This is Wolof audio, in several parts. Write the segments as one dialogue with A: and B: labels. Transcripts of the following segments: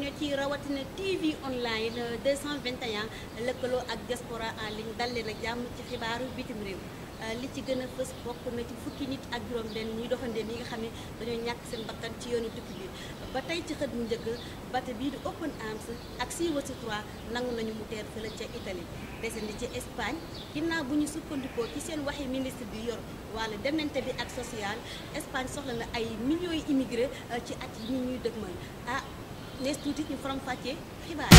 A: internet yi rawatina TV online 221 lëkkaloo ak diaspora en ligne dal leen ak jàmm ci xibaaru bitim réew li ci gën a fës bokk na ci fukki nit ak juróom-benn ñuy doxandéem yi nga xam ne dañoo ñàkk seen bakkan ci yoonu tukki bi ba tey ci xët mu njëkk bato bii di Open Arms ak Sea-Watch 3 nangu nañu mu teer fële ca Italie desandi ci Espagne ginnaaw bu ñu sukkandikoo ci seen waxi ministre bi yor wàllu demante bi ak social Espagne soxla na ay millions yi immigré ci at yi ñu ñuy dëgmal ah nees tuuti ñu faram fàccee xibaar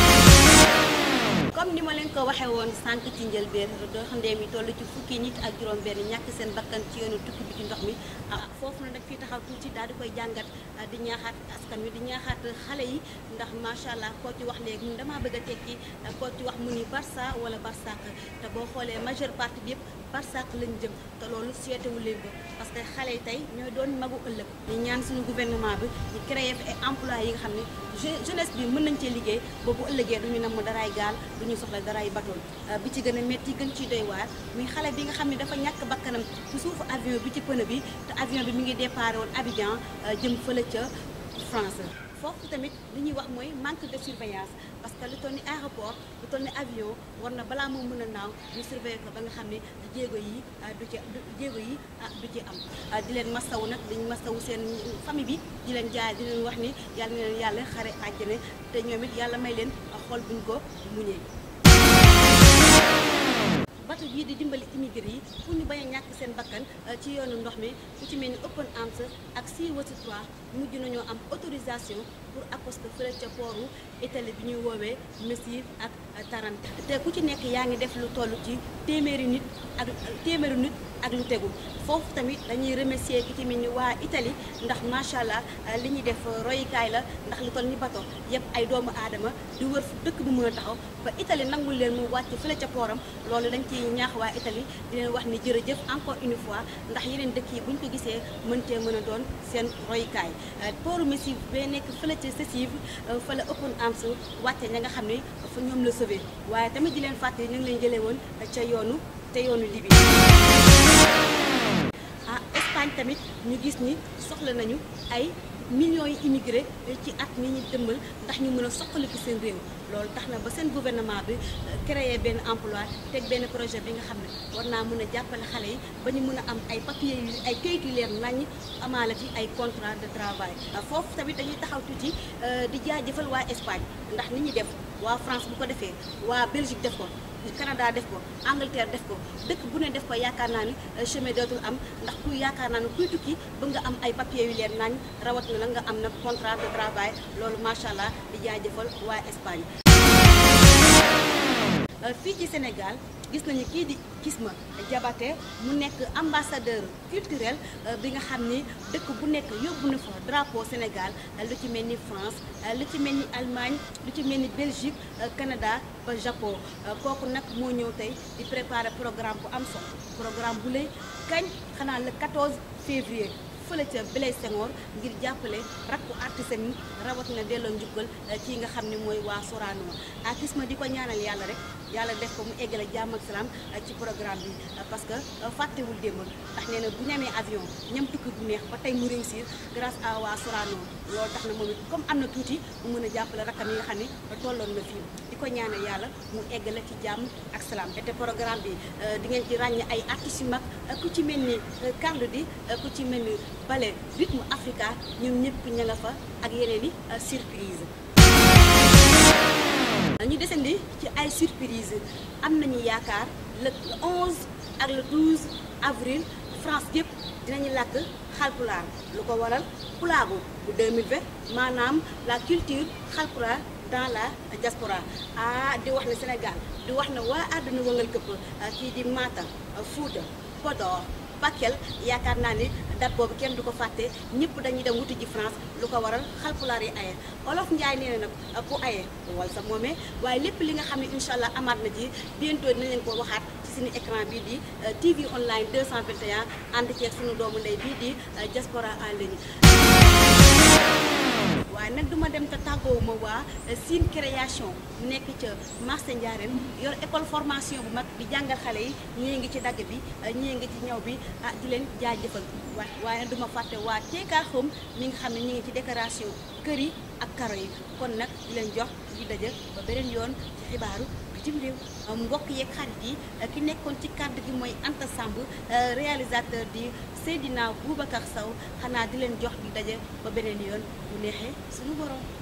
A: comme ni ma leen ko waxee woon sànq ci njëlbeen doo xam ne mi toll ci fukki nit ak juróom-benn ñàkk seen bakkan ci yoonu tukki bi ci ndox mi ah foofu na nag fii taxaw tuuti daal di koy jàngat di ñaaxaat askan wi di ñaaxaat xale yi ndax macha allah koo ci wax léegi damaa bëgg a tekki koo ci wax mu ni Barça wala Barsaq te boo xoolee majeure partie bi yëpp Barsaq lañ jëm te loolu seetewu leen ko parce que xale yi tey ñooy doon magu ëllëg ñu ñaan suñu gouvernement bi ñu créé fi ay emploi yi nga xam ne jeunesse bi mën nañ cee liggéey boobu ëllëgee duñu namm daraay gaal duñu soxla daraay bateau bi ci gën a métti gën ciy doy waar muy xale bi nga xam ne dafa ñàkk bakkanam ci suufu avion bi ci pneu bi te avion bi mi ngi déparé woon Abidjan jëm fële ca France foofu tamit li ñuy wax mooy manque de surveillance parce que lu toll ni aéroport lu toll ni avion war na balaa moo mën a naaw ñu surveiller ko ba nga xam ne jéego yi du ci jéego yi du ci am di leen masawu nag dañu masawu seen famille bi di leen jaay di leen wax ni yàlla na leen yàlla xare àjjana te ñoom it yàlla may leen xol buñ ko muñee bato bii di dimbali immigré yi pour ñu bañ a ñàkk seen bakkan ci yoonu ndox mi ku ci mel ni Open Arms ak Sea-Watch 3 mujj nañoo am autorisation pour accoster fële ca pooru Italie bi ñuy woowee Messine ak Taranto te ku ci nekk yaa ngi def lu toll ci téeméeri nit ak téeméeri nit ak lu tegu foofu tamit dañuy remercier ki ci mel ni waa Italie ndax macha allah li ñuy def royukaay la ndax lu toll ni bato yëpp ay doomu aadama di wër fu dëkk bu mën a taxaw ba Italie nangul leen mu wàcc fële ca pooram loolu dañ ci ñaax waa Italie di leen wax ni jërëjëf encore une fois ndax yeneen dëkk yi bu ñu ko gisee mën cee mën a doon seen royukaay pooru Messine bee nekk fële ca Sessive fële Open Arms wàcce ña nga xam ne fa ñoom la sauvé waaye tamit di leen fàttali ñu ngi leen jëlee woon ca yoonu te yoonu Libye ah Espagne tamit ñu gis ni soxla nañu ay millions yi immigré ci at mi ñu dëmmal ndax ñu mën a soqaliku seen réew loolu tax na ba seen gouvernement bi créé benn emploi teg benn projet bi nga xam ne war naa mën a jàppale xale yi ba ñu mën a am ay papiers yu ay kayit yu leer naññ amaale ci ay contrat de travail foofu tamit dañuy taxaw tuuti di jaajëfal waa Espagne ndax ni ñuy def waa France bu ko defee waa Belgique def ko Canada def ko Angleterre def ko dëkk bu ne def ko yaakaar naa ni chemin dootul am ndax kuy yaakaar naa ni kuy tukki ba nga am ay papiers yu leer nañ rawat na la nga am nag contrat de travail loolu macha allah di jaajëfal waa Espagne. fii ci Sénégal gis nañu kii di Kisma Diabaté mu nekk ambassadeur culturel bi nga xam ni dëkk bu nekk yóbbu na fa drapeau Sénégal lu ci mel ni France lu ci mel ni Allemagne lu ci mel ni Belgique Canada ba Japon kooku nag moo ñëw tey di préparer programme bu am solo programme bu lay kañ xanaa le 14 février fële ca Blaise Senghor ngir jàppale rakku artiste mi rawat na delloo njukkal kii nga xam ne mooy waa Sorano ah Kisma di ko ñaanal yàlla rek yàlla def ko mu eggale jàmm ak salaam ci programme bi parce que fàttewul démb ndax nee na bu ñu amee avion ñam tukki bu neex ba tey mu réussir grâce à waa Sorano loolu tax na moom it comme am na tuuti mu mën a jàppale rakkam yi nga xam ne tolloon na fii di ko ñaanal yàlla mu eggale ci jàmm ak salaam te programme bi di ngeen ci ràññee ay artistes yu mag ku ci mel ni Carlou D ku ci mel ni Ballet rythme Africa ñoom ñëpp ña nga fa ak yeneen i surprise ñu desandi ci ay surprise am nañu yaakaar le 11 ak le 12 avril France yëpp dinañu làkk xalpulaar lu ko waral pulaagu bu 2020 maanaam la culture xalpulaar dans la diaspora ah di wax ne Sénégal di wax ne waa àdduna wëngal këpp kii di Matam Fouta Podor Bakel yaakaar naa ni date boobu kenn du ko fàtte ñëpp dañuy dem wuti ji France lu ko waral xalpulaar yi aye olof Njaay nee na nag ku aye wal sa moomee waaye lépp li nga xam ne incha allah amaat na ji bientôt dinañ leen ko waxaat ci suñu écran bii di TV online 221 ànd ceeg suñu doomu ndey bii di diaspora en ligne waaye nag duma dem te tàggoowuma waa Sine création nekk ca marché Ndiarène yor école formation bu mag di jàngal xale yi ñii ngi ci dagg bi ñii ngi ci ñaw bi ah di leen jaajëfal waaye waaye nag duma fàtte waa Teeka Home mi nga xam ne ñi ngi ci décoration kër yi ak karo yi kon nag di leen jox di daje ba beneen yoon ci xibaaru bitim réew mbokk yeeg xarit yi ki nekkoon ci kàddu gi mooy Anta Samb réalisateur di Seydina Boubacar Sow xanaa di leen jox di daje ba beneen yoon bu neexee suñu borom